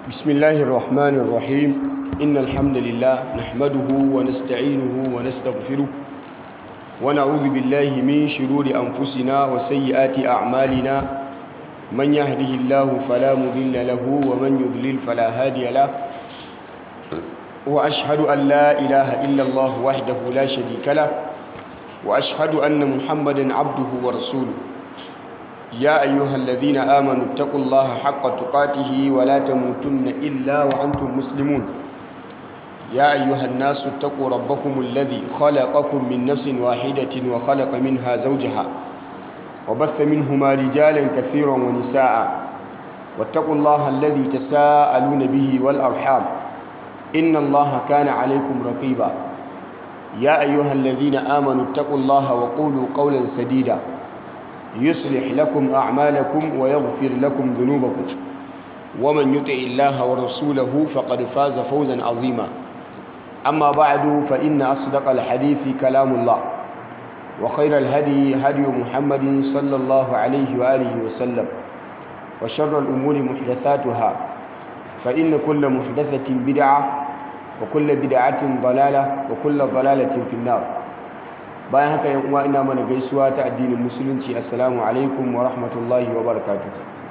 بسم الله الرحمن الرحيم إن الحمد لله نحمده ونستعينه ونستغفره ونعوذ بالله من شرور أنفسنا وسيئات أعمالنا من يهده الله فلا مضل له ومن يضلل فلا هادي له وأشهد أن لا إله إلا الله وحده لا شريك له وأشهد أن محمدا عبده ورسوله يا أيها الذين آمنوا اتقوا الله حق تقاته ولا تموتن إلا وأنتم مسلمون يا أيها الناس اتقوا ربكم الذي خلقكم من نفس واحدة وخلق منها زوجها وبث منهما رجالا كثيرا ونساء واتقوا الله الذي تساءلون به والأرحام إن الله كان عليكم رقيبا يا أيها الذين آمنوا اتقوا الله وقولوا قولا سديدا يصلح لكم أعمالكم ويغفر لكم ذنوبكم ومن يطع الله ورسوله فقد فاز فوزا عظيما أما بعد فإن أصدق الحديث كلام الله وخير الهدي هدي محمد صلى الله عليه وآله وسلم وشر الأمور محدثاتها فإن كل محدثة بدعة وكل بدعة ضلالة وكل ضلالة في النار bayan haka yan uwa ina mana gaisuwa ta addinin musulunci assalamu alaikum wa rahmatullahi wa barakatuh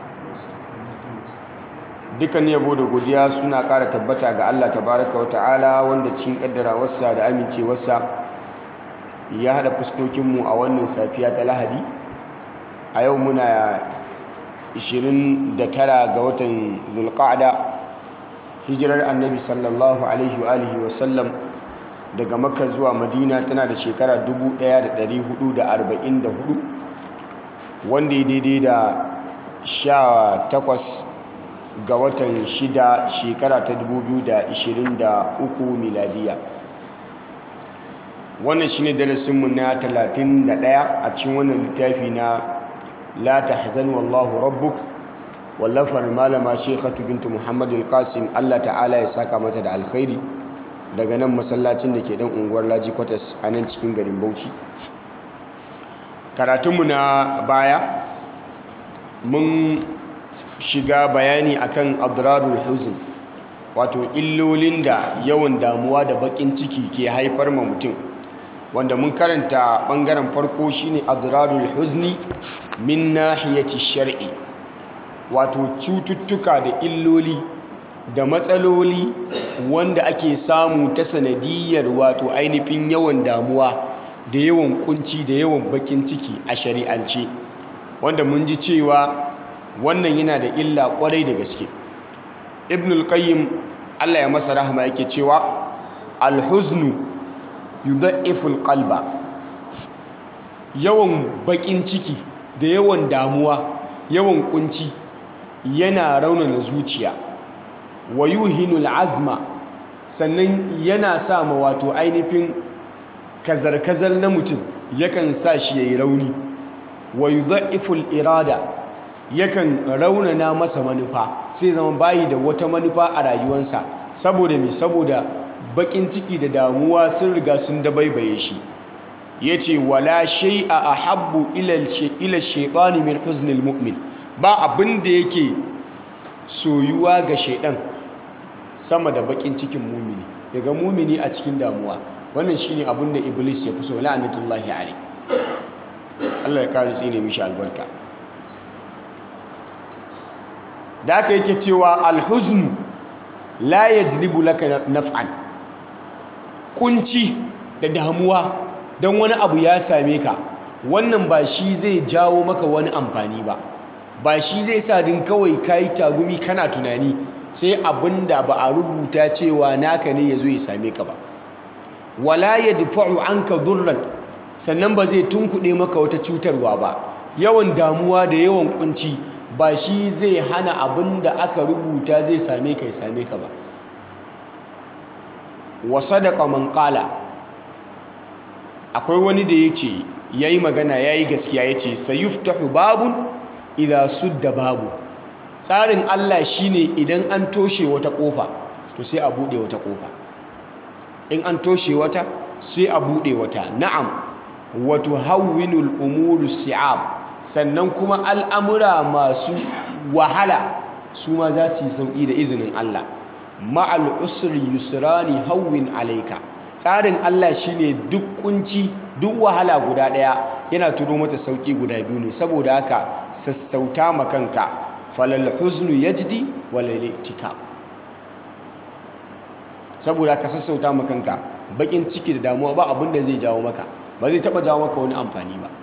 dukkan yabo da godiya suna ƙara tabbata ga Allah tabaraka wa ta'ala wanda cikin kaddarawarsa da amincewarsa ya hada fuskokinmu a wannan safiya ta lahadi a yau muna 29 ga watan zulqa'da hijirar annabi sallallahu alaihi wa alihi wa sallam daga makka zuwa madina tana da shekara 1444 wanda ya daidai da 18 ga watan 6 shekara ta 2023 miladiya wannan shine darasinmu na 31 a cikin wannan littafi na la tahzan wallahu rabbuk wallafar malama shekatu bintu muhammadul qasim allah ta'ala ya saka mata da alkhairi daga nan masallacin da ke dan unguwar laji kwatas a nan cikin garin bauchi karatunmu na baya mun shiga bayani akan adrarul huzn wato illolin da yawan damuwa da bakin ciki ke haifar ma mutum wanda mun karanta bangaren farko shine adrarul huzni min nahiyati shar'i wato cututtuka da illoli da matsaloli wanda ake samu ta sanadiyar wato ainihin yawan damuwa da yawan kunci da yawan bakin ciki a shari'ance wanda mun ji cewa wannan yana da illa kwarai da gaske ibnul qayyim Allah ya masa rahama yake cewa alhuznu yudha'iful qalba yawan bakin ciki da yawan damuwa yawan kunci yana raunana zuciya wa yuhinul azma sannan yana sa ma wato ainihin kazar-kazar na mutum yakan sa shi yayi rauni wa yudha'iful irada yakan raunana masa manufa sai zama bayi da wata manufa a rayuwarsa saboda me saboda bakin ciki da damuwa sun riga sun dabaibaye shi yace wala shay'a ahabbu ila ila shaytani min huznil mu'min ba abin da yake soyuwa ga shaidan sama da bakin cikin mumini daga mumini a cikin damuwa wannan shine abin da iblis ya fi so la'anatullahi alai Allah ya kare tsine mishi albarka da aka yake cewa alhuzn la yajlibu laka naf'an kunci da damuwa dan wani abu ya same ka wannan ba shi zai jawo maka wani amfani ba ba shi zai sa din kawai kayi tagumi kana tunani sai abin da ba a rubuta cewa naka ne ya zo ya same ka ba wala ya dufa'u an ka durran sannan ba zai tunkuɗe maka wata cutarwa ba yawan damuwa da yawan kunci ba shi zai hana abin da aka rubuta zai same ka ya same ka ba wa sadaqa man qala akwai wani da yace yayi magana yayi gaskiya yace sayuftahu babun idha sudda babu tsarin Allah shine idan an toshe wata kofa to sai a bude wata kofa in an toshe wata sai a bude wata na'am wa tuhawwinul umuru si'ab sannan kuma al'amura masu wahala su ma za su yi sauƙi da izinin Allah ma'al usri yusrani hawwin alaika tsarin Allah shine duk kunci duk wahala guda ɗaya yana turo mata sauƙi guda biyu ne saboda haka sassauta ma kanka falal huznu yajdi walal iktikab saboda ka sassauta ma kanka bakin ciki da damuwa ba abin da zai jawo maka ba zai taba jawo maka wani amfani ba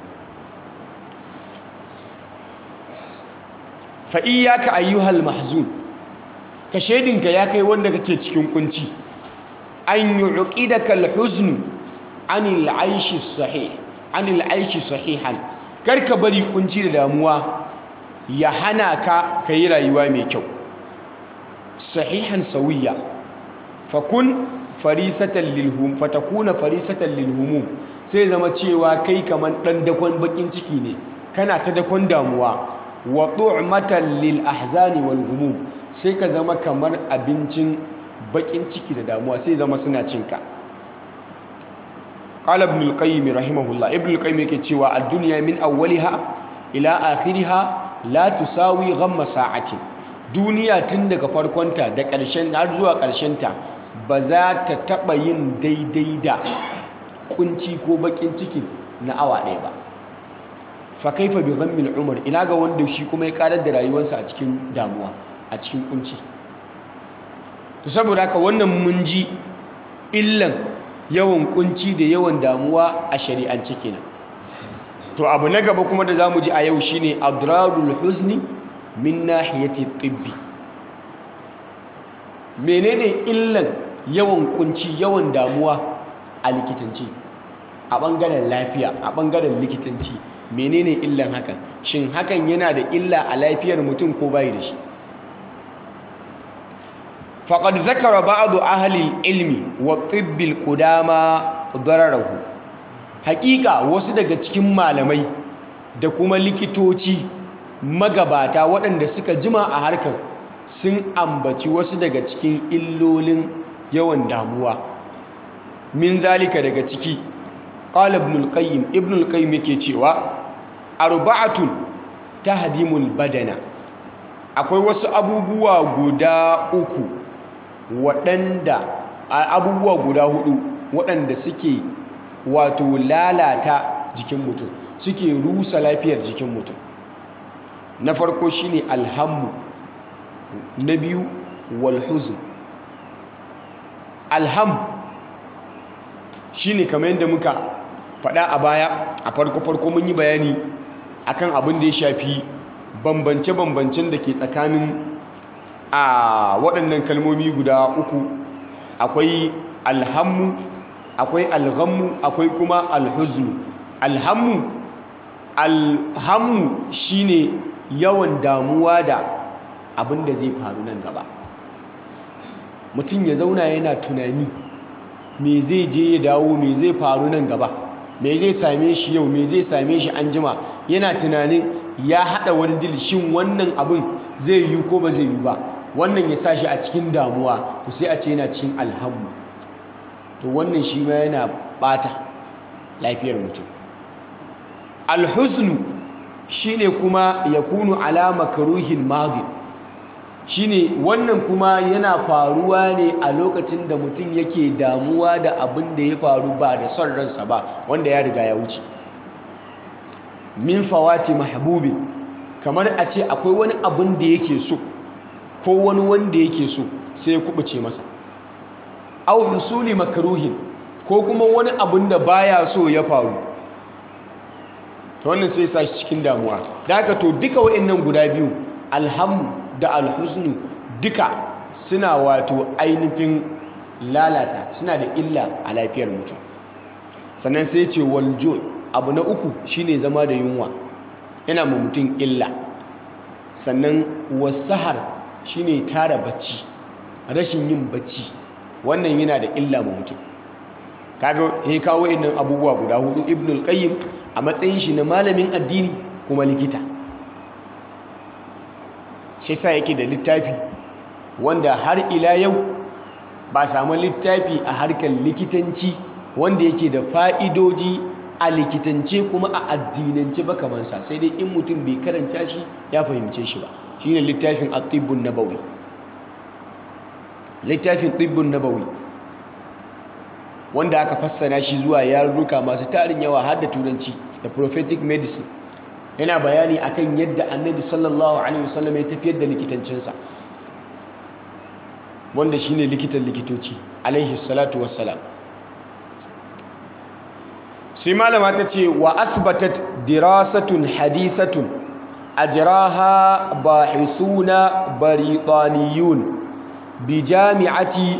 fa iyyaka ayyuhal mahzun ka shedinka ya kai wanda kake cikin kunci an yu'qidaka al-huzn anil aishi sahih anil aishi sahihan karka bari kunci da damuwa ya hana ka kai rayuwa mai kyau sahihan sawiya fakun farisatan lilhum fatakuna farisatan lilhumum sai zama cewa kai kaman dan dakon bakin ciki ne kana ta dakon damuwa wa tu'matan lil ahzani wal humum sai ka zama kamar abincin bakin ciki da damuwa sai zama suna cinka qala ibn al-qayyim rahimahullah ibn al-qayyim yake cewa ad-dunya min awwaliha ila akhiriha la tusawi ghamma sa'atin duniya tun daga farkonta da ƙarshen har zuwa ƙarshenta ba za ta taɓa yin daidai da kunci ko bakin ciki na awa ɗaya ba fa kaifa bi ghammil umar ina ga wanda shi kuma ya karar da rayuwarsa a cikin damuwa a cikin kunci to saboda haka wannan mun ji illan yawan kunci da yawan damuwa a shari'ance kenan to abu na gaba kuma da zamu ji a yau shine adrarul huzni min nahiyati tibbi menene illan yawan kunci yawan damuwa a likitanci a bangaren lafiya a bangaren likitanci menene illan hakan shin hakan yana da illa a lafiyar mutum ko bai da shi faqad zakara ba'd ahli ilmi wa tibbil qudama dararahu hakika wasu daga cikin malamai da kuma likitoci magabata waɗanda suka jima a harkar sun ambaci wasu daga cikin illolin yawan damuwa min zalika daga ciki qala ibn al-qayyim ibn al-qayyim yake cewa arba'atun tahdimul badana akwai wasu abubuwa guda uku waɗanda abubuwa guda hudu waɗanda suke wato lalata jikin mutum suke rusa lafiyar jikin mutum na farko shine alhammu na biyu walhuzn alham shine kamar yadda muka faɗa a baya a farko-farko mun yi bayani akan abin da ya shafi bambance-bambancen da ke tsakanin a waɗannan kalmomi guda uku akwai alhammu akwai alghammu akwai kuma alhuznu alhammu alhammu shine yawan damuwa da abin da zai faru nan gaba mutum ya zauna yana tunani me zai je ya dawo me zai faru nan gaba me zai same shi yau me zai same shi an jima yana tunanin ya haɗa wani dil shin wannan abin zai yi ko ba zai yi ba wannan ya sa shi a cikin damuwa to sai a ce yana cikin alhammu to wannan shi ma yana ɓata lafiyar mutum alhuznu shine kuma ya kunu alama karuhin madin shine wannan kuma yana faruwa ne a lokacin da mutum yake damuwa da abin da ya faru ba da son ransa ba wanda ya riga ya wuce min fawati mahbubin kamar a ce akwai wani abin da yake so ko wani wanda yake so sai ya kubuce masa au husuli makruhin ko kuma wani abin da baya so ya faru to wannan sai sa shi cikin damuwa da haka to duka wa'annan guda biyu alhamu da alhusnu duka suna wato ainihin lalata suna da illa a lafiyar mutum sannan sai ce waljo abu na uku shine zama da yunwa yana ma mutum illa sannan wasahar shine tara bacci rashin yin bacci wannan yana da illa ma mutum kaga ya kawo wa'annan abubuwa guda hudu ibnul qayyim a matsayin shi na malamin addini kuma likita shi sa yake da littafi wanda har ila yau ba samu littafi a harkar likitanci wanda yake da fa'idoji a likitance kuma a addinance ba kamansa sai dai in mutum bai karanta shi ya fahimce shi ba shine littafin at-tibbun nabawi littafin tibbun nabawi wanda aka fassara shi zuwa yarurruka masu tarin yawa har da turanci da prophetic medicine yana bayani akan yadda annabi sallallahu alaihi wasallam ya tafiyar da likitancinsa wanda shine likitan likitoci alaihi salatu wassalam sai malama ta ce wa asbatat dirasatun hadithatun ajraha bahithuna baritaniyun bi jami'ati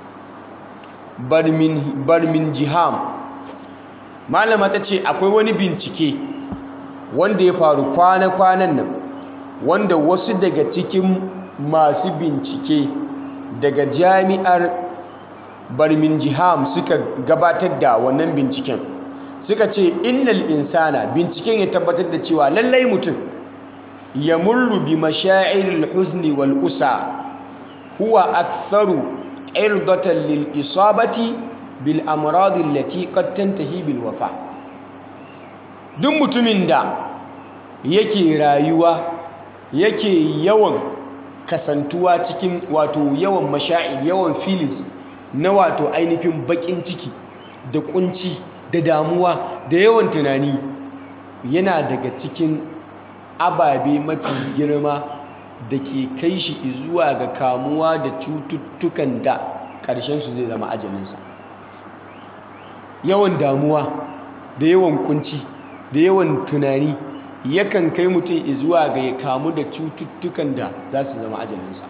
barminjiham malama ta ce akwai wani bincike wanda ya faru kwana-kwanan nan wanda wasu daga cikin masu bincike daga jami'ar barminjiham suka gabatar da wannan binciken suka ce innal insana binciken ya tabbatar da cewa lallai mutum ya murru bi mashairil huzni wal usa huwa aktharu irdatan lil isabati bil amradi allati qad tantahi bil wafa duk mutumin da yake rayuwa yake yawan kasantuwa cikin wato yawan mashaa'ir yawan feelings na wato ainihin bakin ciki da kunci da damuwa da yawan tunani yana daga cikin ababe mafi girma da ke kai shi zuwa ga kamuwa da cututtukan da ƙarshensu zai zama ajalinsa yawan damuwa da yawan kunci da yawan tunani yakan kai mutum zuwa ga ya kamu da cututtukan da za su zama ajalinsa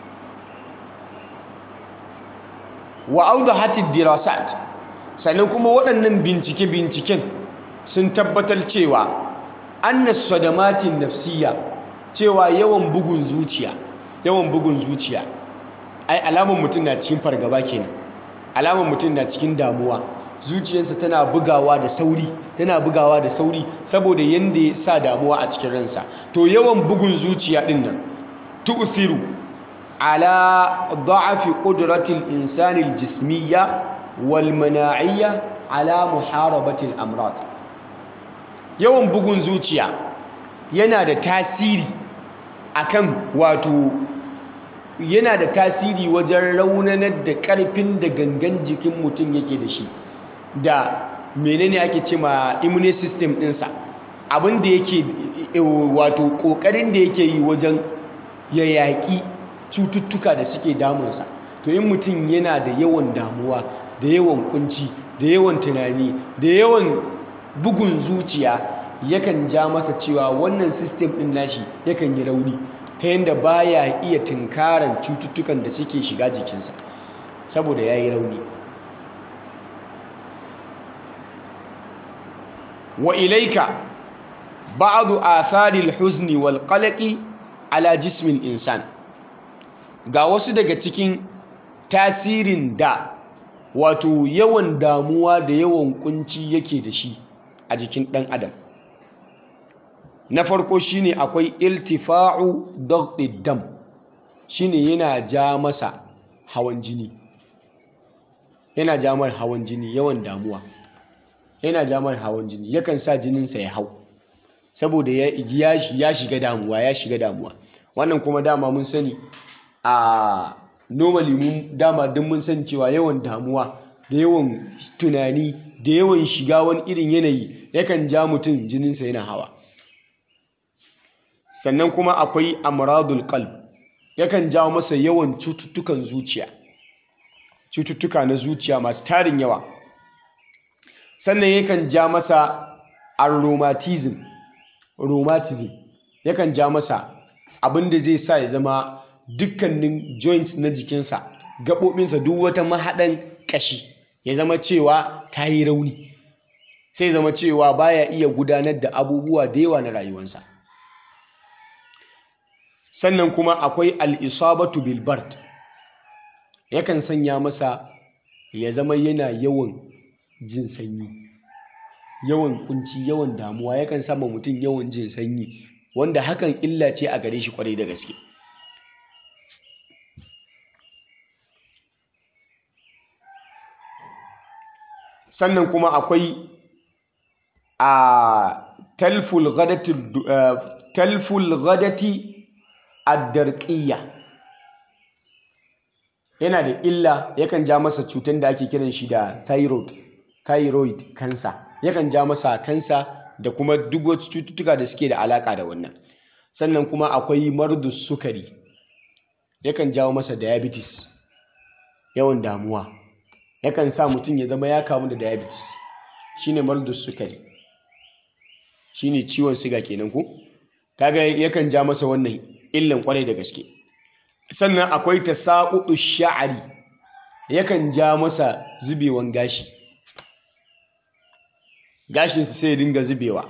wa audahatid dirasat sannan kuma waɗannan bincike-binciken sun tabbatar cewa annas sadamatin nafsiya cewa yawan bugun zuciya yawan bugun zuciya ai alamar mutum na cikin fargaba kenan alamar mutum na cikin damuwa zuciyarsa tana bugawa da sauri tana bugawa da sauri saboda yanda ya sa damuwa a cikin ransa to yawan bugun zuciya din nan tu'thiru ala da'afi qudratil insani aljismiyya wal mana'iyya ala muharabati al-amrad yawan bugun zuciya yana da tasiri akan wato yana da tasiri wajen raunanar da ƙarfin da gangan jikin mutum yake da shi da menene ake ce ma immune system ɗinsa abin da yake wato ƙoƙarin da yake yi wajen ya yaƙi cututtuka da suke damunsa to in mutum yana da yawan damuwa da yawan kunci da yawan tunani da yawan bugun zuciya yakan ja masa cewa wannan system ɗin nashi yakan yi rauni ta yadda baya iya tunkaran cututtukan da suke shiga jikinsa saboda ya yi rauni wa ilaika ba'adu atharil huzni wal qalaqi ala jismin insan ga wasu daga cikin tasirin da wato yawan damuwa da yawan kunci yake da shi a jikin ɗan adam na farko shine akwai iltifa'u daghdid dam shine yana ja masa hawan jini yana ja mar hawan jini yawan damuwa yana ja mar hawan jini yakan sa jininsa ya hau saboda ya shiga damuwa ya shiga damuwa wannan kuma dama mun sani a normally mun dama duk mun sani cewa yawan damuwa da yawan tunani da yawan shiga wani irin yanayi yakan ja mutum jininsa yana hawa sannan kuma akwai amradul qalb yakan jawo masa yawan cututtukan zuciya cututtuka na zuciya masu tarin yawa sannan yakan ja masa aromatism rheumatism yakan ja masa abin da zai sa ya zama dukkanin joints na jikinsa gaɓoɓinsa duk wata mahaɗan ƙashi ya zama cewa ta yi rauni sai zama cewa baya iya gudanar da abubuwa da yawa na rayuwarsa sannan kuma akwai al'isabatu bilbart yakan sanya masa ya zama yana yawan jin sanyi yawan kunci yawan damuwa yakan sama mutum yawan jin sanyi wanda hakan illa ce a gare shi kwarai da gaske sannan kuma akwai a talful ghadati addarƙiyya yana da illa yakan ja masa cutar da ake kiran shi da thyroid thyroid cancer yakan ja masa kansa da kuma duk wasu cututtuka da suke da alaka da wannan sannan kuma akwai mardus sukari yakan jawo masa diabetes yawan damuwa yakan sa mutum ya zama ya kamu da diabetes shine mardus sukari shine ciwon siga kenan ko kaga yakan ja masa wannan illan kwarai da gaske sannan akwai tasaqudu sha'ari yakan ja masa zubewan gashi gashinsa sai ya dinga zubewa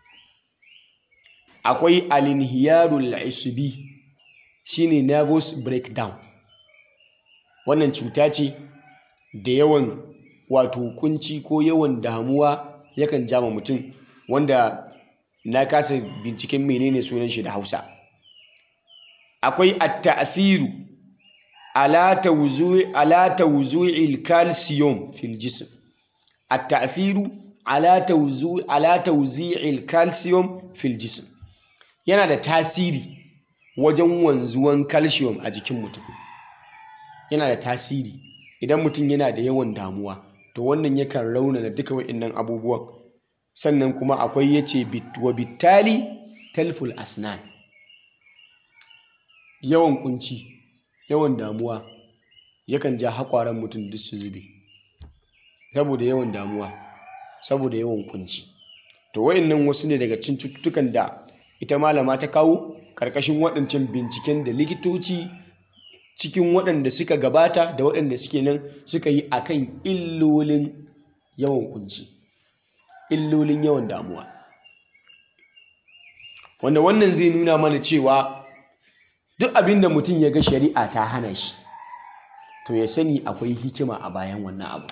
akwai alinhiyarul isbi shine nervous breakdown wannan cuta ce da yawan wato kunci ko yawan damuwa yakan jama mutum wanda na kasa binciken menene sunan shi da Hausa akwai at-ta'thiru ala tawzu'i ala tawzu'il calcium fil jism at-ta'thiru ala tawzu'i ala tawzi'il calcium fil jism yana da tasiri wajen wanzuwan calcium a jikin mutum yana da tasiri idan mutum yana da yawan damuwa to wannan yakan raunana duka wa'annan abubuwan sannan kuma akwai yace wa bittali talful asnan yawan kunci yawan damuwa yakan ja haƙwaran mutum duk su zube saboda yawan damuwa saboda yawan kunci to wa'annan wasu ne daga cikin cututtukan da ita malama ta kawo ƙarƙashin waɗancan binciken da likitoci cikin waɗanda suka gabata da waɗanda suke nan suka yi akan illolin yawan kunci illolin yawan damuwa wanda wannan zai nuna mana cewa duk abin da mutum ya ga shari'a ta hana shi to ya sani akwai hikima a bayan wannan abu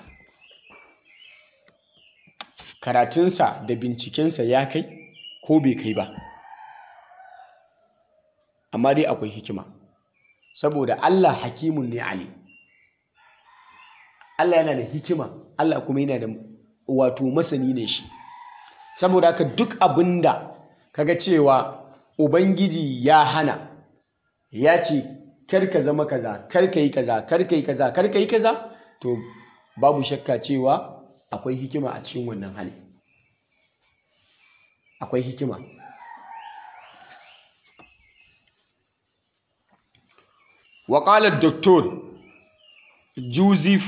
karatunsa da bincikensa ya kai ko bai kai ba amma dai akwai hikima saboda Allah hakimun ne ali Allah yana da hikima Allah kuma yana da wato masani ne shi saboda haka duk abinda kaga cewa ubangiji ya hana ya ce kar ka zama kaza kar ka yi kaza kar ka yi kaza kar ka yi kaza to babu shakka cewa akwai hikima a cikin wannan hali akwai hikima وقال الدكتور جوزيف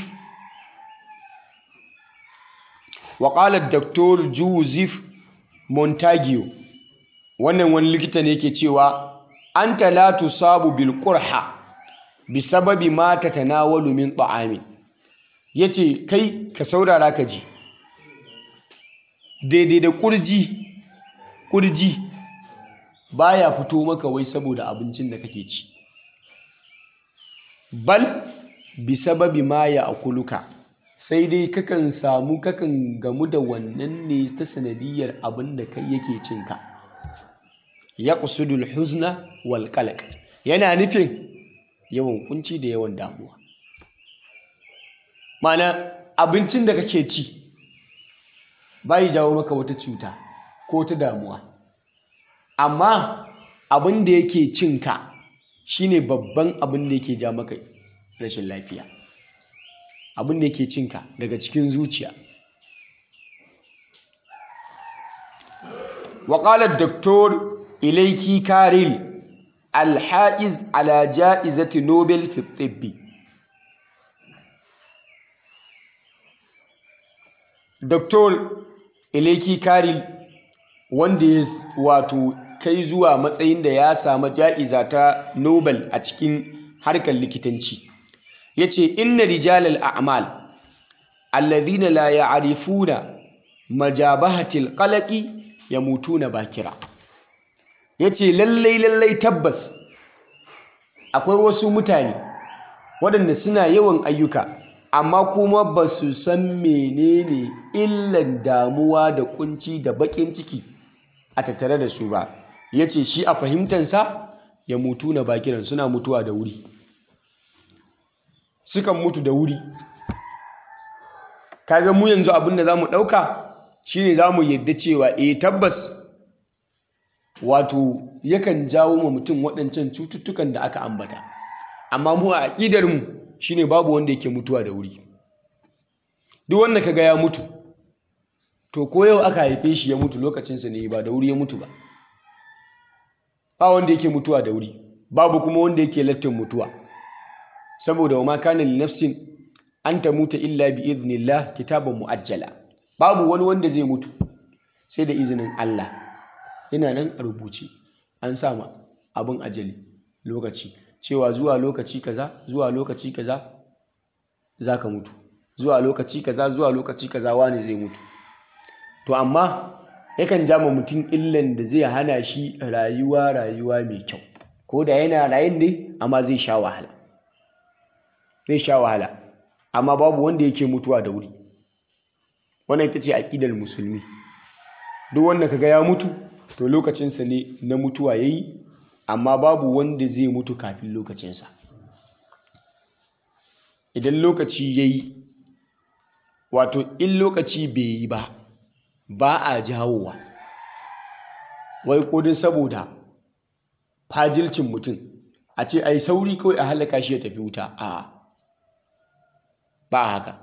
وقال الدكتور جوزيف مونتاجيو wannan wani likita ne yake cewa anta la tusabu bil qurha bisababi ma tatanawalu min ta'amin yace kai ka saurara ka ji daidai da kurji kurji baya fito maka wai saboda abincin da kake ci bal bisababi ma ya akuluka sai dai kakan samu kakan gamu da wannan ne ta sanadiyar abin da kai yake cinka ya kusudul huzna wal qalaq yana nufin yawan kunci da yawan damuwa mana abincin da kake ci bai jawo maka wata cuta ko ta damuwa amma abin da yake cinka shine babban abin da yake ja maka rashin lafiya abin da yake cinka daga cikin zuciya وقال الدكتور إليكي كاريل الحائز على جائزة نوبل في الطب دكتور إليكي كاريل wanda ya wato kai zuwa matsayin da ya samu ja'iza ta Nobel a cikin harkar likitanci yace inna rijalal a'mal alladhina la ya'rifuna majabahatil qalaqi yamutuna bakira yace lallai lallai tabbas akwai wasu mutane waɗanda suna yawan ayyuka amma kuma ba su san menene illan damuwa da kunci da baƙin ciki a tattare da su ba ya ce shi a fahimtansa ya mutu na bakiran suna mutuwa da wuri sukan mutu da wuri kaga mu yanzu abin da za mu ɗauka shine za mu yadda cewa eh tabbas wato yakan jawo ma mutum waɗancan cututtukan da aka ambata amma mu a aƙidar mu shine babu wanda yake mutuwa da wuri duk wanda kaga ya mutu to ko yau aka haife shi ya mutu lokacinsa ne ba da wuri ya mutu ba ba wanda yake mutuwa da wuri babu kuma wanda yake lattin mutuwa saboda wa ma kana li nafsin an tamuta illa bi idnillah kitaban muajjala babu wani wanda zai mutu sai da izinin Allah yana nan a rubuce an sa ma abin ajali lokaci cewa zuwa lokaci kaza zuwa lokaci kaza zaka mutu zuwa lokaci kaza zuwa lokaci kaza wani zai mutu to amma yakan jama mutum illan da zai hana shi rayuwa rayuwa mai kyau ko da yana rayin ne amma zai sha wahala zai sha wahala amma babu wanda yake mutuwa da wuri wannan ita ce aƙidar musulmi duk wanda kaga ya mutu to lokacinsa ne na mutuwa yayi amma babu wanda zai mutu kafin lokacinsa idan lokaci yayi wato in lokaci bai yi ba ba a jawowa wai kodin saboda fajilcin mutum a ce ai sauri kawai a halaka shi ya tafi wuta a ba haka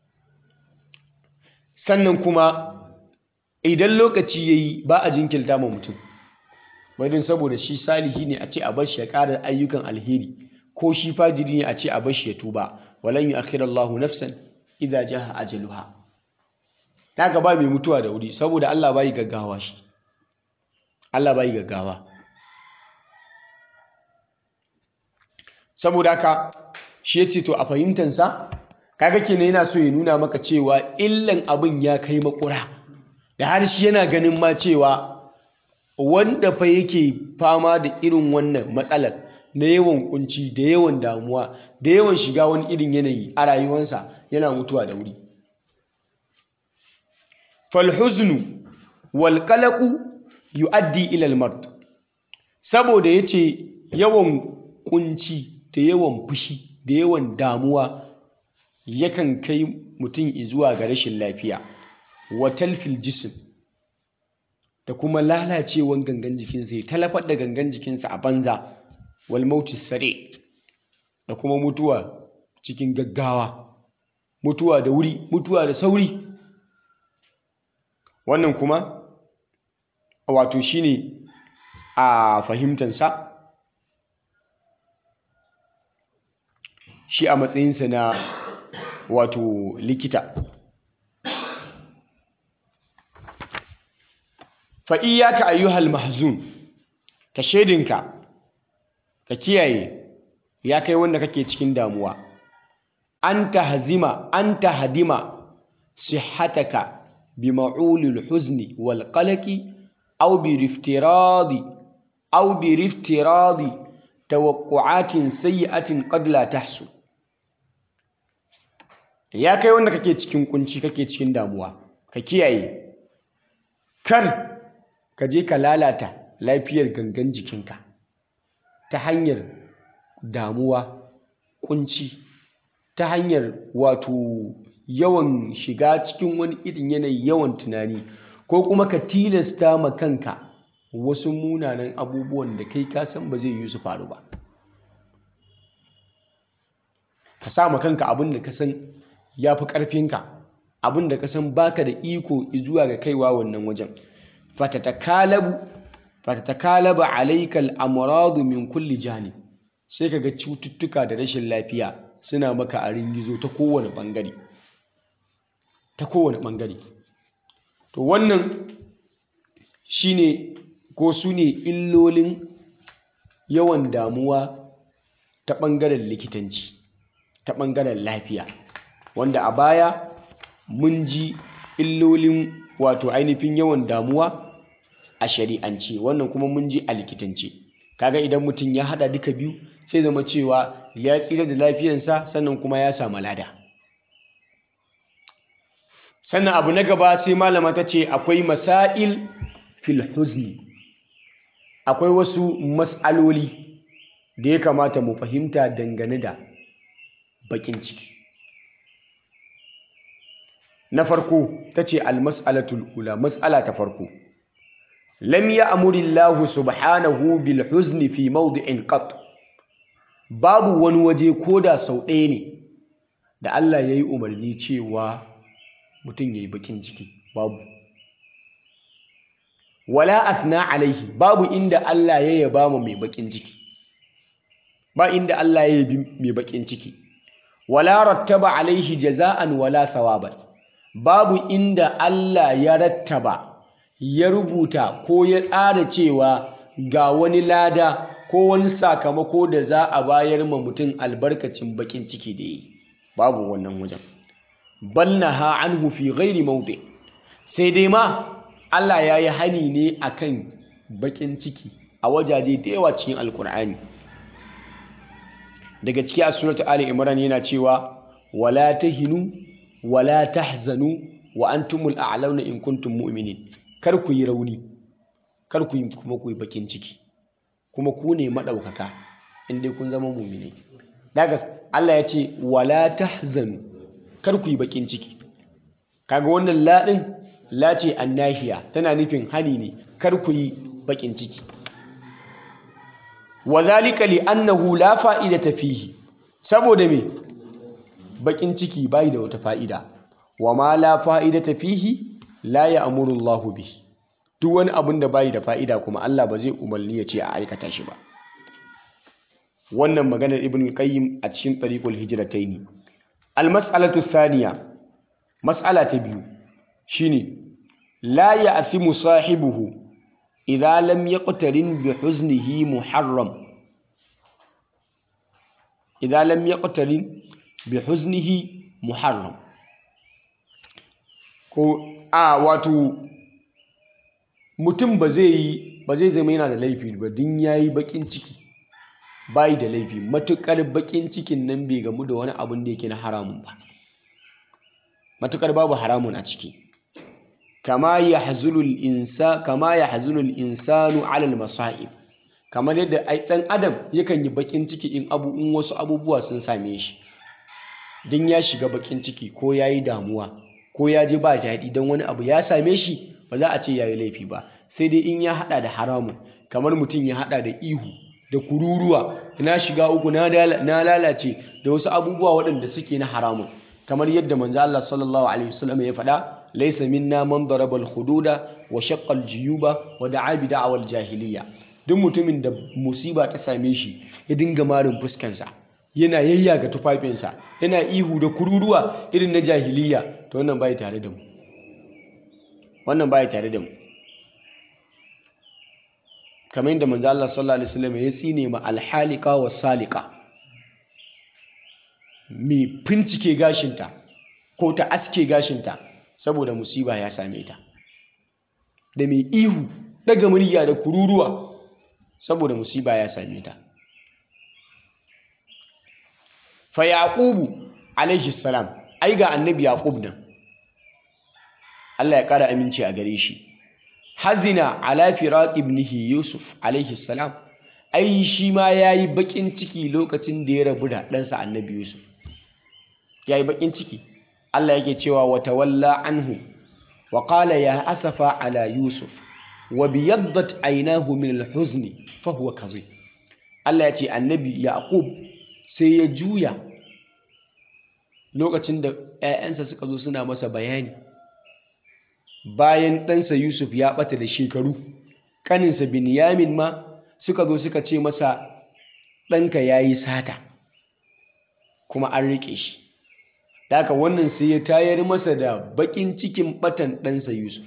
sannan kuma idan lokaci ya yi ba a jinkirta ma mutum wadin saboda shi salihi ne a ce a bashi ya ƙara ayyukan alheri ko shi fajiri ne a ce a bashi ya tuba walan yu'akhirallahu nafsan idza jaha ajaluha haka ba mai mutuwa da wuri saboda Allah bai gaggawa shi Allah bai gaggawa saboda haka shi yace to a fahimtansa kaga kenan yana so ya nuna maka cewa illan abin ya kai makura da har shi yana ganin ma cewa wanda fa yake fama da irin wannan matsalar na yawan kunci da yawan damuwa da yawan shiga wani irin yanayi a rayuwarsa yana mutuwa da wuri falhuznu wal qalaqu yuaddi ila al mard saboda yace yawan kunci da yawan fushi da yawan damuwa yakan kai mutum zuwa ga rashin lafiya wa talfil jism da kuma lalacewan gangan jikinsa ya talafar da gangan jikinsa a banza wal mautis sare da kuma mutuwa cikin gaggawa mutuwa da wuri mutuwa da sauri wannan kuma wato shine a fahimtansa shi a matsayinsa na wato likita fa'iyyaka ayyuhal mahzun ka shaidinka ka kiyaye ya kai wanda kake cikin damuwa an ta hazima an ta hadima sihataka bi ma'ulil huzni wal qalaqi aw bi riftiradi aw bi riftiradi tawaqqu'atin sayyi'atin qad la tahsu ya kai wanda kake cikin kunci kake cikin damuwa ka kiyaye kar ka je ka lalata lafiyar gangan jikinka ta hanyar damuwa kunci ta hanyar wato yawan shiga cikin wani irin yanayi yawan tunani ko kuma ka tilasta ma kanka wasu munanan abubuwan da kai ka san ba zai yi su faru ba ka sa ma kanka abin da ka san ya fi ƙarfinka abin da ka san baka da iko zuwa ga kaiwa wannan wajen fatatakalabu fatatakalaba alayka al-amradu min kulli janib sai kaga cututtuka da rashin lafiya suna maka a ringizo ta kowane bangare ta kowane bangare to wannan shine ko su ne illolin yawan damuwa ta bangaren likitanci ta bangaren lafiya wanda a baya mun ji illolin wato ainihin yawan damuwa a shari'ance wannan kuma mun ji a likitance kaga idan mutum ya hada duka biyu sai zama cewa ya tsira da lafiyarsa sannan kuma ya samu lada sannan abu na gaba sai malama ta ce akwai masail fil huzni akwai wasu mas'aloli da ya kamata mu fahimta dangane da bakin ciki na farko ta ce almas'alatul ula mas'ala ta farko lam ya'muri Allah subhanahu bil huzni fi mawdi'in qat babu wani waje koda sau ɗaya ne da Allah yayi umarni cewa mutum yayi bakin ciki babu wala athna alaihi babu inda Allah ya yaba mu mai bakin ciki ba inda Allah ya yabi mai bakin ciki wala rattaba alaihi jaza'an wala thawaban babu inda Allah ya rattaba ya rubuta ko ya tsara cewa ga wani lada ko wani sakamako da za a bayar ma mutum albarkacin bakin ciki da yi babu wannan wajen bal naha anhu fi ghairi mawdi sai dai ma Allah ya yi hani ne akan bakin ciki a wajaje da yawa cikin alkur'ani daga ciki a suratu ali imran yana cewa wala tahinu wala tahzanu wa antumul a'launa in kuntum mu'minin kar ku yi rauni kar ku yi kuma ku yi bakin ciki kuma ku ne madaukaka in dai kun zama mu'mini daga Allah ya ce wala tahzanu kar ku yi bakin ciki kaga wannan ladin la ce annahiya tana nufin hani ne kar ku yi bakin ciki wa zalika li annahu la fa'idata fihi saboda me bakin ciki bai da wata fa'ida wa ma la fa'idata fihi la ya'muru Allah bihi duk wani abin da bai da fa'ida kuma Allah ba zai umarni ya ce a aikata shi ba wannan maganar ibn qayyim a cikin tariqul hijratayn al mas'alatu thaniya mas'ala ta biyu shine la ya'thimu sahibuhu idza lam yaqtarin bi huznihi muharram idza lam yaqtarin bi huznihi muharram ko a wato mutum ba zai yi ba zai zama yana da laifi ba din yayi bakin ciki bai da laifi matukar bakin cikin nan bai gamu da wani abun da yake na haramun ba matukar babu haramun a ciki kama ya hazulul insa kama ya hazulul insanu alal masa'ib kamar yadda ai dan adam yakan yi bakin ciki in abu in wasu abubuwa sun same shi din ya shiga bakin ciki ko yayi damuwa ko ya ji ba daɗi don wani abu ya same shi ba za a ce yayi laifi ba sai dai in ya hada da haramun kamar mutum ya hada da ihu da kururuwa na shiga uku na lalace da wasu abubuwa waɗanda suke na haramun kamar yadda manzo Allah sallallahu alaihi wasallam ya faɗa laysa minna man daraba al-hududa wa shaqqa al-juyuba wa da'a bi da'awal jahiliya duk mutumin da musiba ta same shi ya dinga marin fuskansa yana yayyaga tufafinsa yana ihu da kururuwa irin na jahiliya to wannan bai tare da mu wannan bai tare da mu kamar yadda manzo Allah sallallahu alaihi wasallam ya tsine ma alhalika wa salika mai fincike gashinta ko ta aske gashinta saboda musiba ya same ta da mai ihu daga murya da kururuwa saboda musiba ya same ta fa yaqubu alaihi salam ai ga annabi yaqub nan Allah ya kara aminci a gare shi hazina ala firaq ibnihi yusuf alaihi salam ai shi ma yayi bakin ciki lokacin da ya rabu da ɗansa annabi yusuf yayi bakin ciki Allah yake cewa wa tawalla anhu wa qala ya asafa ala yusuf wa biyaddat aynahu min al-huzni fa huwa kazim Allah ya ce annabi yaqub sai ya juya lokacin da 'ya'yansa suka zo suna masa bayani bayan ɗansa Yusuf ya ɓata da shekaru ƙaninsa Binyamin ma suka zo suka ce masa ɗanka ya yi sata kuma an riƙe shi Daka wannan sai ya tayar masa da baƙin cikin ɓatan ɗansa Yusuf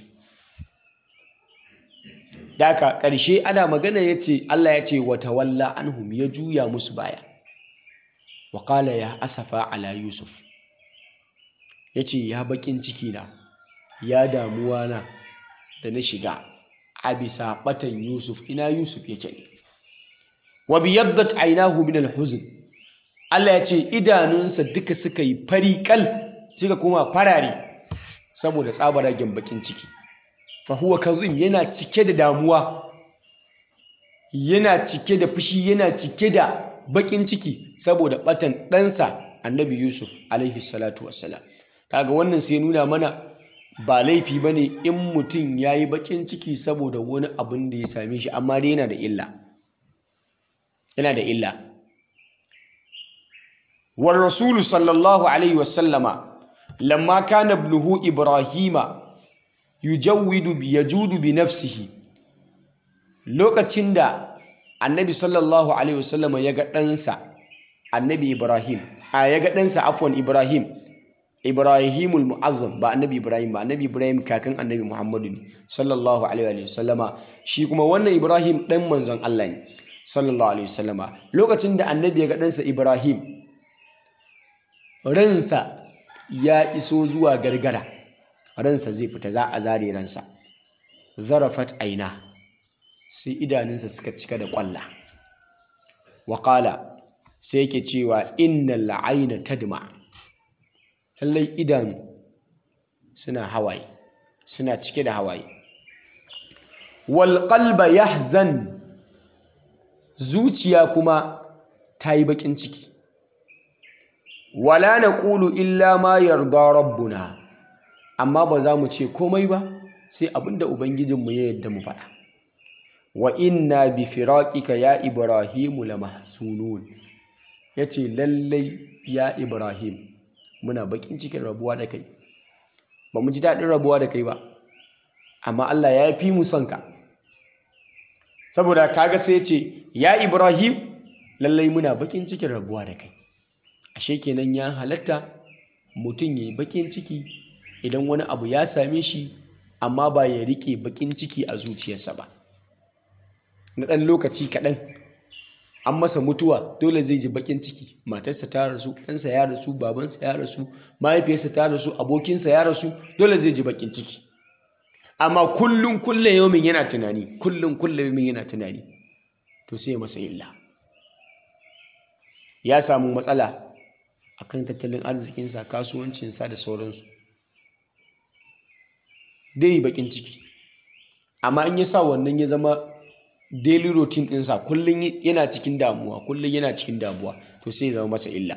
Daka ƙarshe ana magana ya ce Allah ya ce wata walla anhum ya juya musu baya wa ya asafa ala Yusuf ya ce ya baƙin ciki na ya damuwa na da na shiga a bisa batan Yusuf ina Yusuf yake ne wa biyaddat aynahu min al-huzn Allah ya ce idanunsa duka suka yi fari kal suka kuma farare saboda tsabaragen bakin ciki fa huwa kazim yana cike da damuwa yana cike da fushi yana cike da bakin ciki saboda batan ɗansa annabi Yusuf alaihi salatu wassalam kaga wannan sai nuna mana ba laifi ba ne in mutum ya yi baƙin ciki saboda wani abin da ya same shi amma dai yana da illa yana da illa war rasulu sallallahu alaihi wasallama lamma kana ibnuhu ibrahima yujawwidu bi yajudu bi nafsihi lokacin da annabi sallallahu alaihi wasallama ya ga ɗansa annabi ibrahim a ya ga ɗansa afwan ibrahim ibrahimul mu'azzam ba annabi ibrahim ba annabi ibrahim kakan annabi muhammadu ne sallallahu alaihi wasallama shi kuma wannan ibrahim ɗan manzon allah ne sallallahu alaihi wasallama lokacin da annabi ya ga ɗansa ibrahim ransa ya iso zuwa gargara ransa zai fita za a zare ransa zarafat aina sai idanunsa suka cika da ƙwalla waƙala sai yake cewa innal la'aina tadma lallai idanu suna hawaye suna cike da hawaye wal qalba yahzan zuciya kuma ta yi baƙin ciki wala naqulu illa ma yarda rabbuna amma ba za mu ce komai ba sai abinda ubangijinmu ya yadda mu faɗa wa inna bi firaqika ya ibrahimu lamahzunun yace lallai ya ibrahim muna bakin cikin rabuwa da kai ba mu ji daɗin rabuwa da kai ba amma Allah ya fi mu son ka saboda kaga sai ce ya ibrahim lallai muna bakin cikin rabuwa da kai ashe kenan ya halatta mutum ya yi bakin ciki idan wani abu ya same shi amma ba ya rike bakin ciki a zuciyarsa ba na ɗan lokaci kaɗan an masa mutuwa dole zai ji bakin ciki matarsa ta rasu ɗansa ya rasu babansa ya rasu mahaifiyarsa ta rasu abokinsa ya rasu dole zai ji bakin ciki amma kullum kullum yaumin yana tunani kullum kullum yaumin yana tunani to sai masa illa ya samu matsala akan tattalin arzikinsa kasuwancinsa da sauransu dai bakin ciki amma in ya sa wannan ya zama daily routine ɗinsa kullum yana cikin damuwa kullum yana cikin damuwa to sai ya zama masa illa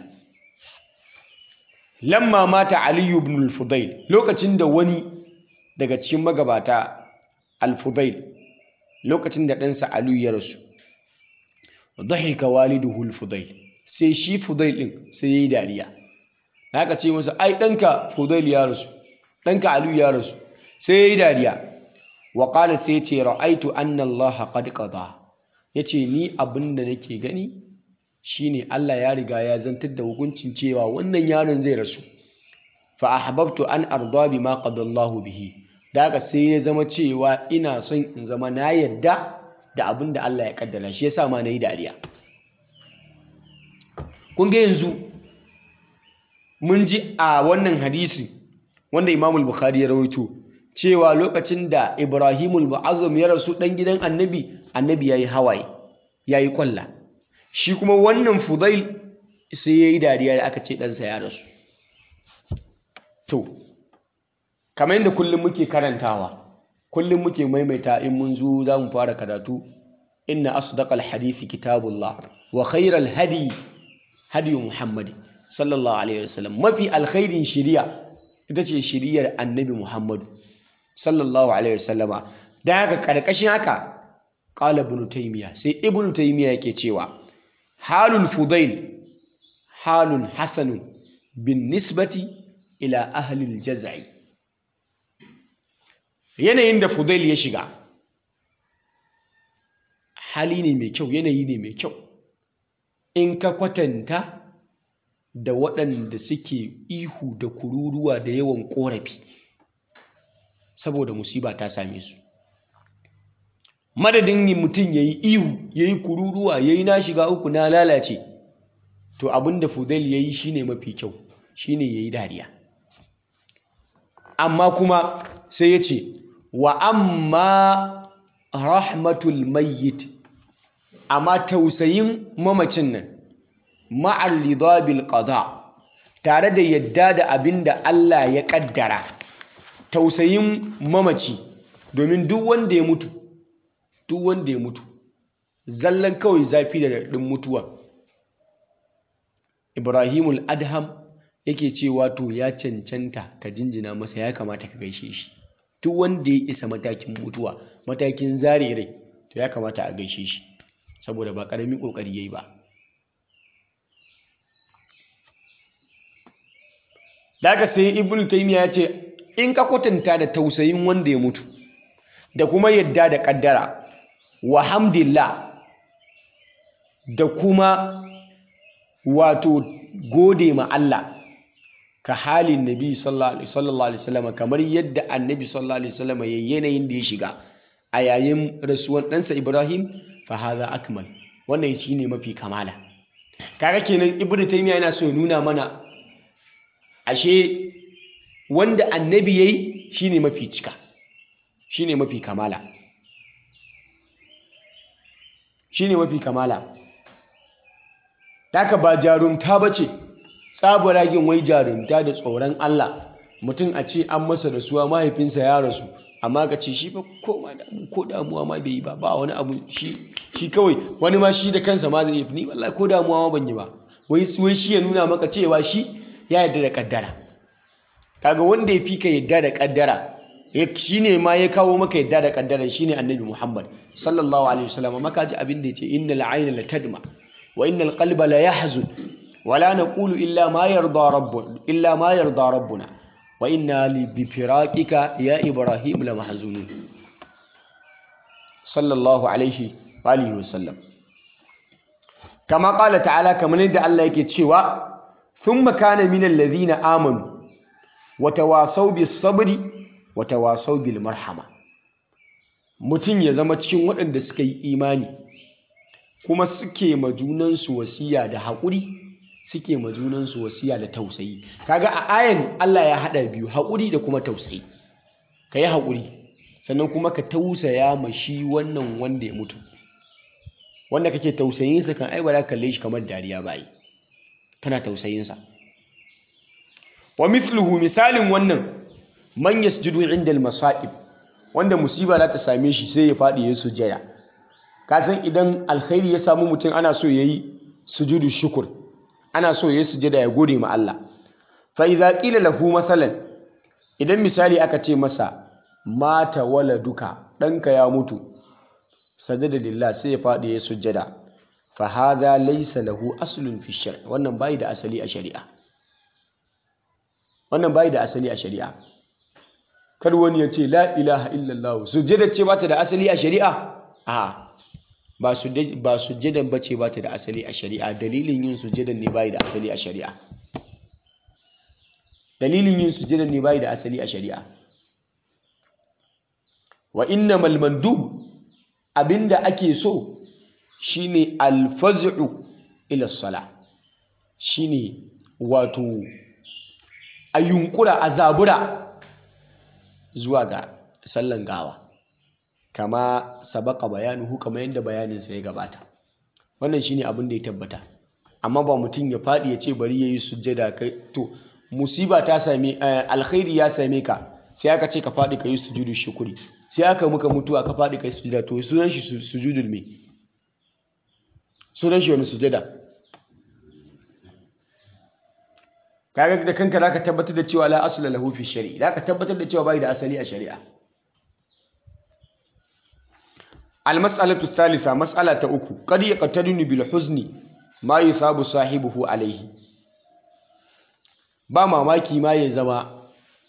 lamma mata aliyu ibn al-fudail lokacin da wani daga cikin magabata al-fudail lokacin da ɗansa aliyu ya rasu dhahika waliduhu al-fudail sai shi fudail ɗin sai yayi dariya haka ce masa ai ɗanka fudail ya rasu ɗanka aliyu ya rasu sai yayi dariya wa qala sai ce ra'aitu anna Allah qad qada yace ni abinda nake gani shine Allah ya riga ya zantar da hukuncin cewa wannan yaron zai rasu fa ahbabtu an arda bima qada Allah bihi daga sai ya zama cewa ina son in zama na yadda da abinda Allah ya kaddara shi yasa ma nayi dariya kun ga yanzu mun ji a wannan hadisi wanda Imam al-Bukhari ya rawaito cewa lokacin da Ibrahimul Mu'azzam ya rasu ɗan gidan annabi annabi yayi hawaye yayi kwalla shi kuma wannan Fudail sai yayi dariya da aka ce ɗansa ya rasu to kamar yadda kullum muke karantawa kullum muke maimaita in mun zo za mu fara karatu inna asdaqal hadithi kitabullah wa khairal hadi hadi Muhammad sallallahu alaihi wasallam mafi alkhairin shiriya ita ce shiriyar annabi Muhammadu sallallahu alaihi wasallama da haka karkashin haka qala ibn taymiya sai ibn taymiya yake cewa halul fudail halun hasanun bin nisbati ila ahli aljaz'i yanayin da fudail ya shiga hali ne mai kyau yanayi ne mai kyau in ka kwatanta da waɗanda suke ihu da kururuwa da yawan ƙorafi saboda musiba ta same su madadin mutum ya yi ihu ya yi kururuwa ya yi na shiga uku na lalace to abin da fudail ya yi shi ne mafi kyau shi ne ya yi dariya amma kuma sai ya ce wa amma rahmatul mayyit amma tausayin mamacin nan ma'ar lidabil qada tare da yadda da abin da Allah ya kaddara tausayin mamaci domin duk wanda ya mutu duk wanda ya mutu zallan kawai zafi da daɗin mutuwa ibrahimul adham yake cewa to ya cancanta ka jinjina masa ya kamata ka gaishe shi duk wanda ya isa matakin mutuwa matakin zare rai to ya kamata a gaishe shi saboda ba ƙaramin ƙoƙari ya yi ba daga sai ibn taymiya ya ce in ka kwatanta da tausayin wanda ya mutu da kuma yadda da ƙaddara wa hamdillah da kuma wato gode ma Allah ka halin nabi sallallahu alaihi wasallam kamar yadda annabi sallallahu alaihi wasallam ya yanayin da ya shiga a yayin rasuwan ɗansa Ibrahim fa hadha akmal wannan shine mafi kamala kaga kenan ibnu taymiya yana so ya nuna mana ashe wanda annabi yayi shine mafi cika shine mafi kamala shine mafi kamala Daka ba jarumta ba ce, tsabaragen wai jarumta da tsoron Allah, mutum a ce an masa rasuwa mahaifinsa ya rasu, amma ka ce shi fa ko damu ko damuwa ma bai yi ba, ba wani abu shi shi kawai wani ma shi da kansa ma zai yi ni wallahi ko damuwa ma ban yi ba. Wai wai shi ya nuna maka cewa shi ya yarda da kaddara. Kaga wanda ya fi ka yarda da kaddara, shi ne ma ya kawo maka yarda da kaddara shine Annabi Muhammad sallallahu alaihi wasallam maka ji abin da ya ce innal ayna la tadma وإن القلب لا يحزن ولا نقول إلا ما يرضى ربنا إلا ما يرضى ربنا وإنا بفراقك يا إبراهيم لمحزونون صلى الله عليه وآله وسلم كما قال تعالى كما ندى الله يكتشوا ثم كان من الذين آمنوا وتواصوا بالصبر وتواصوا بالمرحمة mutum ya zama cikin waɗanda suka yi imani kuma suke ma junansu wasiya da haƙuri suke ma junansu wasiya da tausayi kaga a ayan Allah ya haɗa biyu haƙuri da kuma tausayi ka yi haƙuri sannan kuma ka tausaya ma shi wannan wanda ya mutu wanda kake tausayinsa kan ai ba za kalle shi kamar dariya ba yi kana tausayinsa wa mithluhu misalin wannan man yasjudu inda al-masa'ib wanda musiba za ta same shi sai ya faɗi ya sujjada kasan idan alkhairi ya samu mutum ana so ya yi sujudu shukur ana so ya yi sujada ya gode ma Allah fa idza qila lahu masalan idan misali aka ce masa mata waladuka ɗanka ya mutu sajada lillah sai ya faɗi ya sujada fa hadha laysa lahu aslun fi shar wannan bai da asali a shari'a wannan bai da asali a shari'a kar wani ya ce la ilaha illallah sujada ce ba ta da asali a shari'a a'a ba sujjadan ba ce ba ta da asali a shari'a dalilin yin sujjadan ne bai da asali a shari'a dalilin yin sujjadan ne bai da asali a shari'a wa innamal mandub abinda ake so shine alfaz'u ila sala shine wato a yunkura a zabura zuwa ga sallan gawa kama sabaka bayanuhu kama yadda bayaninsa ya gabata wannan shine abin da ya tabbata amma ba mutum ya faɗi ya ce bari ya yi sujjada kai to musiba ta same alkhairi ya same ka sai aka ce ka faɗi ka yi sujudu shukuri sai aka muka mutuwa ka faɗi ka yi sujjada to sunan shi sujudul me sunan shi wani sujjada kaga da kanka zaka tabbatar da cewa la asla lahu fi shari'a zaka tabbatar da cewa bai da asali a shari'a المسألة الثالثة مسألة أكو قد يقتدن بالحزن ما يثاب صاحبه عليه ba mamaki ma ya zama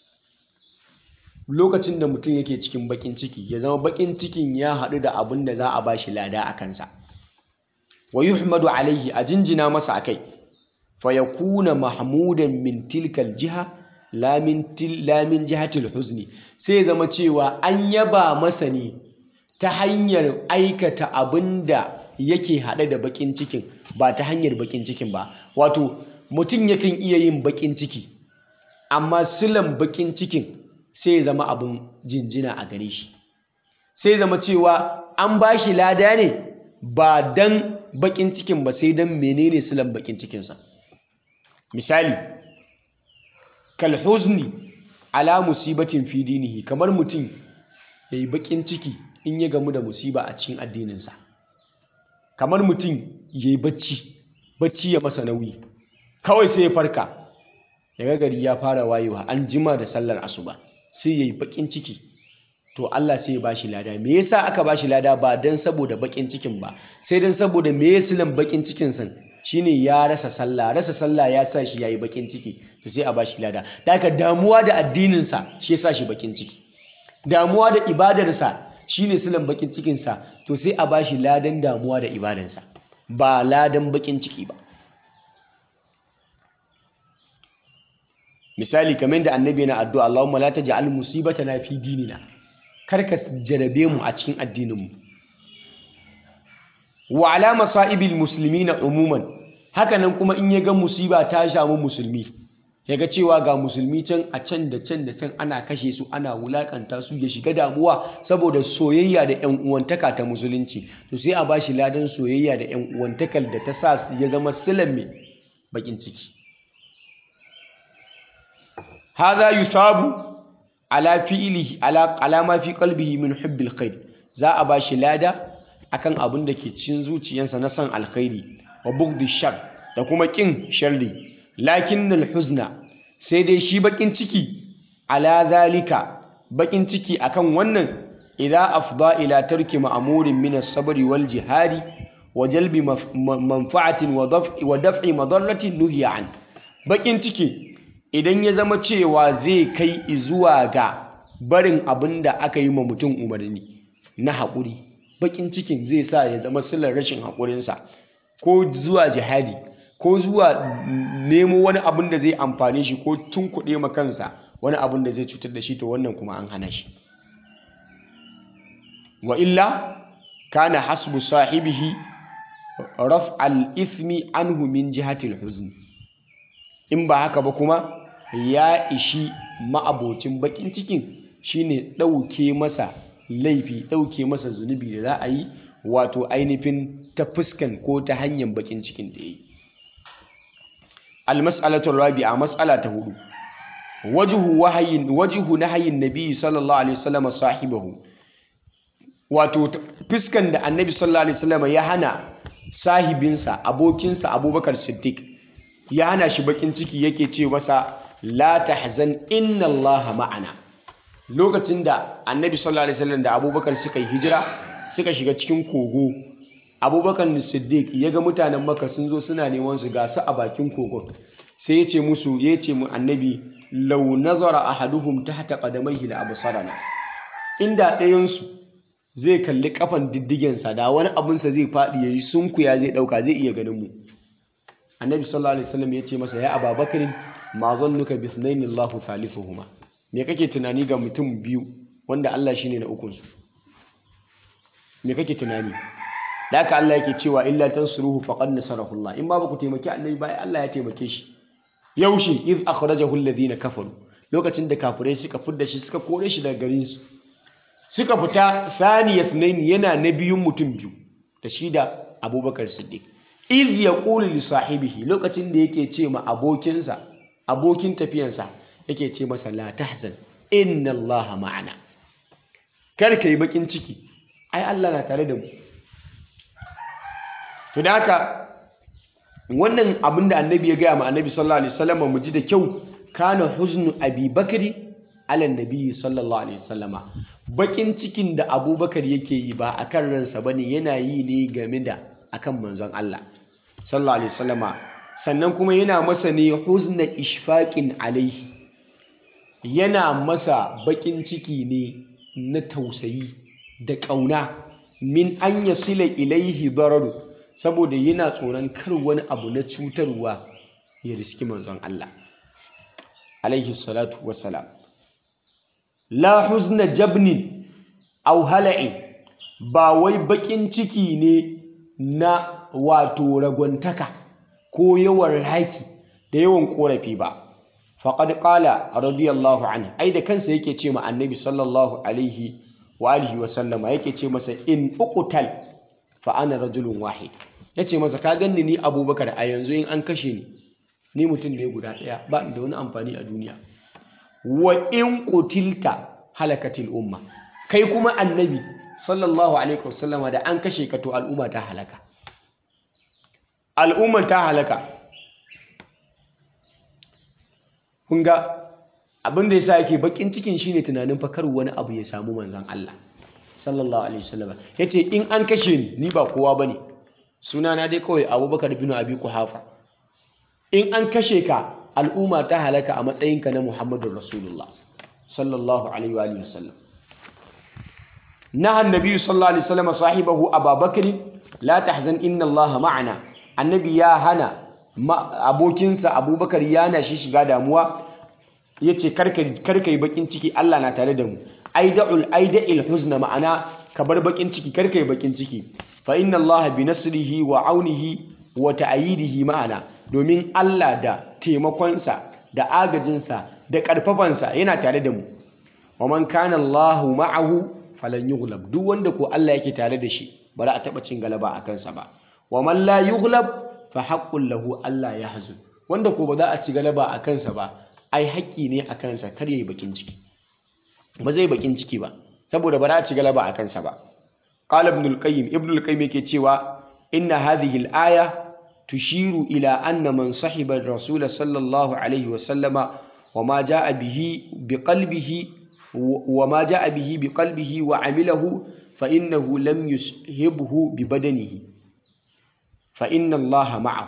lokacin da mutum yake cikin bakin ciki ya zama bakin cikin ya haɗu da abin da za a ba shi lada a kansa wa yuhmadu alaihi a jinjina masa a kai fa yakuna mahmudan min tilkal jiha lamin jihatil huzni sai ya zama cewa an yaba masa ne ta hanyar aikata abin da yake haɗe da baƙin cikin ba ta hanyar baƙin cikin ba wato mutum yakan iya yin baƙin ciki amma silan baƙin cikin sai zama abin jinjina a gare shi sai zama cewa an ba shi lada ne ba dan baƙin cikin ba sai dan menene silan baƙin cikinsa misali kalhuzni ala musibatin fi dinihi kamar mutum ya yi baƙin ciki in ya gamu da musiba a cikin addininsa kamar mutum ya yi bacci bacci ya masa nauyi kawai sai ya farka daga gari ya fara wayewa an jima da sallar asuba sai yayi bakin ciki to Allah sai ya bashi lada me yasa aka bashi lada ba dan saboda bakin cikin ba sai dan saboda me yasilan bakin cikin san shine ya rasa sallah rasa sallah ya sa shi yayi bakin ciki to sai a bashi lada daga damuwa da addinin sa shi ya sa shi bakin ciki damuwa da ibadarsa shine silan bakin cikin sa to sai a bashi ladan damuwa da ibadansa ba ladan bakin ciki ba misali kamar da annabi yana addu'a Allahumma la taj'al musibatana fi dinina kar ka jarabe mu a cikin addinin mu wa ala masaibil muslimina umuman hakanan kuma in ya ga musiba ta shamu musulmi ya ga cewa ga musulmi can a can da can da can ana kashe su ana wulakanta su ya shiga damuwa saboda soyayya da yan uwantaka ta musulunci to sai a bashi ladan soyayya da yan uwantakar da ta sa ya zama silan mai bakin ciki hadha yusabu ala fi'lihi ala alama fi qalbihi min hubbil khair za a bashi lada akan abin da ke cikin zuciyarsa na son alkhairi wa bughdi shar da kuma kin sharri lakinnal huzna sai dai shi bakin ciki ala zalika bakin ciki akan wannan idza afda ila tarki ma'murin min as-sabri wal jihadi wa jalbi manfa'atin wa daf'i wa daf'i madarratin nuhiya an bakin ciki idan ya zama cewa zai kai zuwa ga barin abin da aka yi ma mutum umarni na haƙuri bakin cikin zai sa ya zama silar rashin haƙurinsa ko zuwa jihadi ko zuwa nemo wani abin da zai amfane shi ko tunkuɗe ma kansa wani abin da zai cutar da shi to wannan kuma an hana shi wa illa kana hasbu sahibihi raf al-ithmi anhu min jihatil huzn in ba haka ba kuma ya ishi ma'abocin bakin cikin shine ɗauke masa laifi ɗauke masa zunubi da za a yi wato ainihin ta fuskan ko ta hanyar bakin cikin da ya yi almas'alatul rabi'a mas'ala ta hudu wajhu wahayin wajhu nahayin nabi sallallahu alaihi wasallam sahibahu wato fuskan da annabi sallallahu alaihi wasallam ya hana sahibinsa abokinsa abubakar siddiq ya hana shi bakin ciki yake ce masa la tahzan inna allaha ma'ana lokacin da annabi sallallahu alaihi wasallam da abubakar suka yi hijira suka shiga cikin kogo abubakar siddiq ya ga mutanen maka sun zo suna neman su gasu a bakin kogon sai ya ce musu ya ce mu annabi lau nazara ahaduhum tahta qadamaihi la absarana inda ɗayansu zai kalli kafan diddigensa da wani abinsa zai faɗi yayi sunkuya zai ɗauka zai iya ganin mu annabi sallallahu alaihi wasallam ya ce masa ya ababakarin ma zannuka bi ithnaini allahu thalithuhuma me kake tunani ga mutum biyu wanda Allah shine na ukunsu me kake tunani da haka Allah yake cewa illa tansuruhu faqad nasarahu Allah in ba ku taimaki annabi ba Allah ya taimake shi yaushe iz akhrajahu alladhina kafaru lokacin da kafirai suka fidda shi suka kore shi daga garin su suka fita thaniya thnain yana na biyun mutum biyu da shi da Abubakar Siddiq iz yaqulu li sahibihi lokacin da yake ce ma abokinsa abokin tafiyansa yake ce masa la tahzan inna allaha ma'ana kar ka yi bakin ciki ai Allah na tare da mu to da haka wannan abin da annabi ya gaya ma annabi sallallahu alaihi wasallam mu ji da kyau kana huznu abi bakri ala nabi sallallahu alaihi wasallama bakin cikin da abubakar yake yi ba akan ransa bane yana yi ne game da akan manzon Allah sallallahu alaihi wasallama sannan kuma yana masa ne huzna ishfaqin alaihi yana masa bakin ciki ne na tausayi da ƙauna min an yasila ilaihi dararu saboda yana tsoron kar wani abu na cutarwa ya riski manzon Allah alaihi salatu wassalam la huzna jabnin aw hala'in ba wai bakin ciki ne na wato ragwantaka ko yawan raki da yawan korafi ba faqad qala radiyallahu anhu ai da kansa yake ce ma annabi sallallahu alaihi wa alihi wa sallama yake ce masa in uqtal fa ana rajulun wahid yace masa ka ganni ni abubakar a yanzu in an kashe ni ni mutum ne guda daya ba da wani amfani a duniya wa in qutilta halakatil umma kai kuma annabi sallallahu alaihi wasallama da an kashe ka to al'umma ta halaka al'umma ta halaka kun ga abin da yasa yake bakin cikin shine tunanin fa kar wani abu ya samu manzon Allah sallallahu alaihi wasallam yace in an kashe ni ni ba kowa bane suna na dai kawai Abubakar bin Abi Quhafa in an kashe ka al'umma ta halaka a matsayinka na Muhammadur Rasulullah sallallahu alaihi wa alihi wasallam naha annabi sallallahu alaihi wasallam sahibahu Abubakar la tahzan inna Allah ma'ana annabi ya hana abokinsa Abubakar yana shi shiga damuwa yace karka yi bakin ciki Allah na tare da mu aida'ul aida'il huzna ma'ana ka bar bakin ciki karka yi bakin ciki fa inna Allah bi nasrihi wa aunihi wa ta'yidihi ma'ana domin Allah da taimakonsa da agajinsa da karfafansa yana tare da mu wa man kana Allah ma'ahu falan yughlab duk wanda ko Allah yake tare da shi ba za a taba cin galaba a kansa ba wa man la yughlab fa haqqul lahu Allah yahzun wanda ko ba za a ci galaba a kansa ba ai haƙƙi ne a kansa kar yayi bakin ciki ba zai bakin ciki ba saboda ba za a ci galaba a kansa ba qala ibn al-qayyim ibn al-qayyim yake cewa inna hadhihi al-aya tushiru ila anna man sahiba ar-rasul sallallahu alaihi wa sallama wa ma jaa bihi biqalbihi wa ma jaa bihi biqalbihi wa amilahu fa innahu lam yushibhu bi badanihi fa inna allaha ma'ahu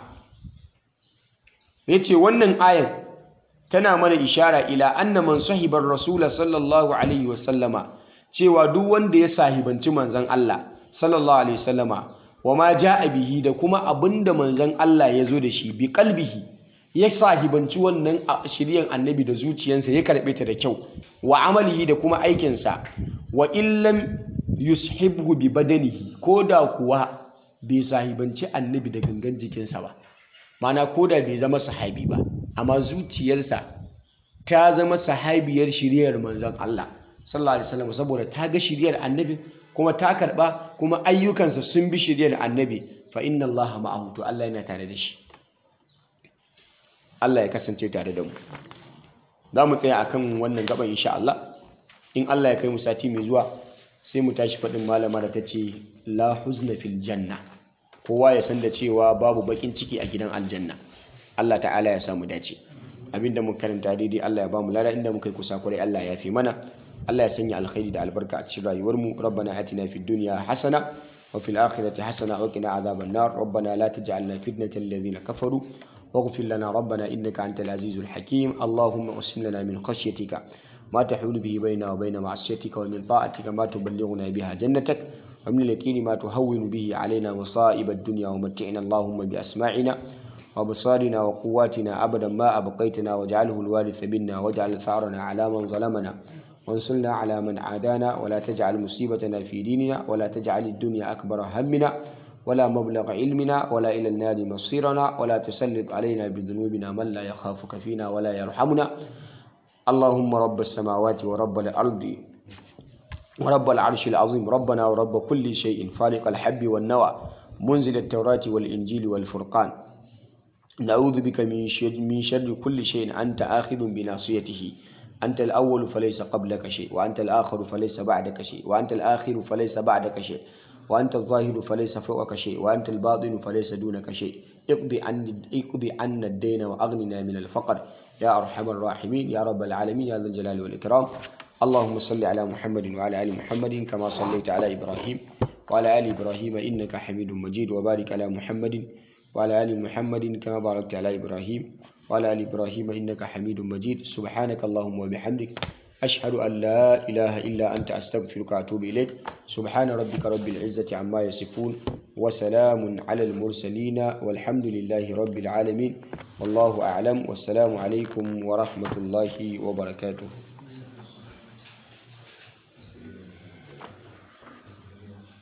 yace wannan ayan tana mana ishara ila anna man sahibar rasula sallallahu alaihi wasallama cewa duk wanda ya sahibanci manzon Allah sallallahu alaihi wasallama wa ma jaa bihi da kuma abinda manzon Allah ya zo da shi bi qalbihi ya sahibanci wannan shiryan annabi da zuciyarsa ya karbe ta da kyau wa amalihi da kuma aikinsa wa illam yushibhu bi badanihi ko da kuwa bai sahibanci annabi da gangan jikinsa ba mana ko da bai zama sahabi ba amma zuciyarsa ta zama sahabiyar shiriyar manzon Allah sallallahu alaihi wasallam saboda ta ga shiriyar annabi kuma ta karba kuma ayyukansa sun bi shiriyar annabi fa inna Allah ma'ahu to Allah yana tare da shi Allah ya kasance tare da mu za mu tsaya akan wannan gaban insha Allah in Allah ya kai mu sati mai zuwa sai mu tashi faɗin malama da ta ce la huzna fil janna kowa ya san da cewa babu bakin ciki a gidan aljanna Allah ta'ala ya samu dace abinda muka karanta daidai Allah ya bamu lada inda muka yi kusa kwarai Allah ya fi mana Allah ya sanya alkhairi da albarka a cikin rayuwar mu rabbana atina fid dunya hasana wa fil akhirati hasana wa qina adhaban nar rabbana la taj'alna fitnatan lil ladzina kafaru واغفر لنا ربنا إنك أنت العزيز الحكيم اللهم أسم لنا من خشيتك ما تحول به بيننا وبين معصيتك ومن طاعتك ما تبلغنا بها جنتك ومن اليقين ما تهون به علينا مصائب الدنيا ومتعنا اللهم بأسماعنا وبصارنا وقواتنا أبدا ما أبقيتنا واجعله الوارث منا واجعل ثارنا على من ظلمنا وانصرنا على من عادانا ولا تجعل مصيبتنا في ديننا ولا تجعل الدنيا أكبر همنا ولا مبلغ علمنا ولا إلى النار مصيرنا ولا تسلط علينا بذنوبنا من لا يخافك فينا ولا يرحمنا اللهم رب السماوات ورب الأرض ورب العرش العظيم ربنا ورب كل شيء فالق الحب والنوى منزل التوراة والإنجيل والفرقان نعوذ بك من شر, من شر كل شيء أنت آخذ بناصيته أنت الأول فليس قبلك شيء وأنت الآخر فليس بعدك شيء وأنت الآخر فليس بعدك شيء وأنت الظاهر فليس فوقك شيء وأنت الباطن فليس دونك شيء اقضي عن اقضي عنا الدين وأغننا من الفقر يا أرحم الراحمين يا رب العالمين يا ذا الجلال والإكرام اللهم صل على محمد وعلى آل محمد كما صليت على إبراهيم وعلى آل إبراهيم إنك حميد مجيد وبارك على محمد وعلى آل محمد كما باركت على إبراهيم وعلى آل إبراهيم إنك حميد مجيد سبحانك اللهم وبحمدك أشهد أن لا إله إلا أنت أستغفرك وأتوب إليك سبحان ربك رب العزة عما يصفون وسلام على المرسلين والحمد لله رب العالمين والله أعلم والسلام عليكم ورحمة الله وبركاته